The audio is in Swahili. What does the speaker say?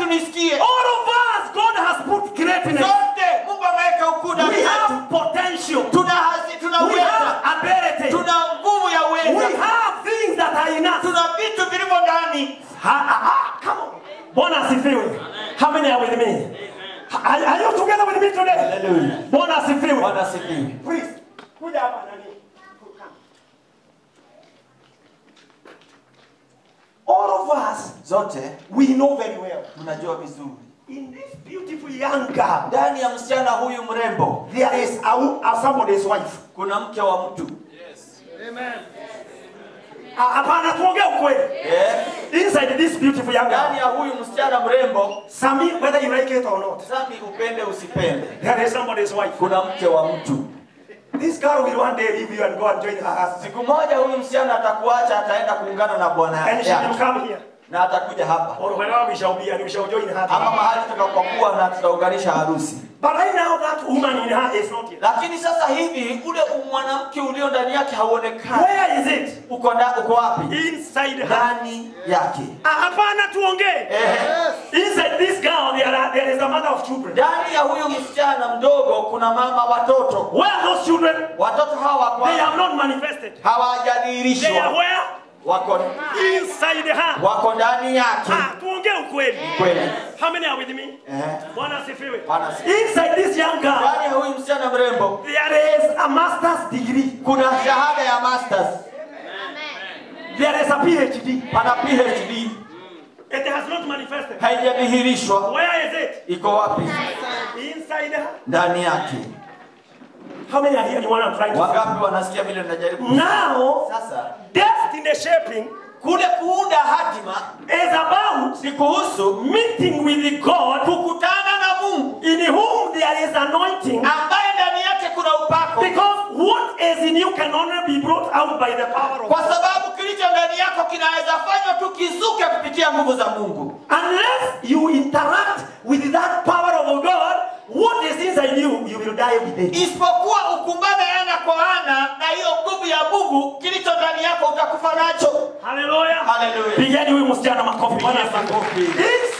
tunisikie All of us, God has put greatness. sote mungu ameweka ukuu ndani We yetu have potential. tuna hazi tuna We uweza have ability. tuna nguvu ya We uweza have things that are in us. tuna vitu vilivyo ndani Ha, ha, ha, come on. Bwana asifiwe. How many are with me? Are, are you together with me today? Hallelujah. Bwana asifiwe. bwana asifiwe Please, kuja hapa nani. All of us, zote we know very well. mnajua vizuri In this beautiful young girl, ndani ya msichana huyu mrembo there is a, a somebody's wife. kuna mke wa mtu Ah, Hapana, tuongee ukweli. Eh, Inside this beautiful young ndani girl, ya huyu msichana mrembo Sami, whether you like it or not, sami upende usipende there is somebody's wife. kuna mke wa mtu This girl will one day leave you and go and join her husband. siku moja huyu msichana atakuacha ataenda kuungana na bwana And she yake will come here. na atakuja hapa Or wherever we shall be and we shall join her. ama mahali tutakapokuwa na tutaunganisha harusi But right now that woman in her is not here. lakini sasa hivi ule mwanamke ulio ndani yake hauonekani Where is it? uko nda, uko wapi Inside her. ndani yake Ah, Hapana tuongee. Ehe. Inside this girl there, are, there is a mother of children. ndani ya huyu msichana mdogo kuna mama watoto Where are those children? watoto hawa They kwa have not manifested. They are hawajadhihirishwa where? wako Inside her. wako ndani yake Ah, tuongee ukweli. kweli How many are with me? Ehe. Bwana asifiwe. Bwana asifiwe. Inside this young girl ndani ya huyu msichana mrembo there is a master's degree. kuna shahada ya masters There is a PhD. pana phd It has not manifested. haijadhihirishwa Where is it? iko wapi Inside her. ndani yake How many are here? You want to try to wangapi wanasikia vile najaribu Now, sasa destiny shaping kule kuunda hatima is about ni kuhusu meeting with God kukutana na mungu in whom there is anointing. ambaye ndani yake kuna upako Because what is in you can only be brought out by the power of kwa God. sababu kilicho ndani yako kinaweza fanywa tu kizuke kupitia nguvu za mungu Unless you interact with that power of God, what is inside you, you will die with it. isipokuwa ukumbane ana kwa ana na hiyo nguvu ya mungu kilicho ndani yako utakufa nacho Hallelujah. Hallelujah. Pigeni huyu msichana makofi. Bwana asifiwe. Makofi. Inside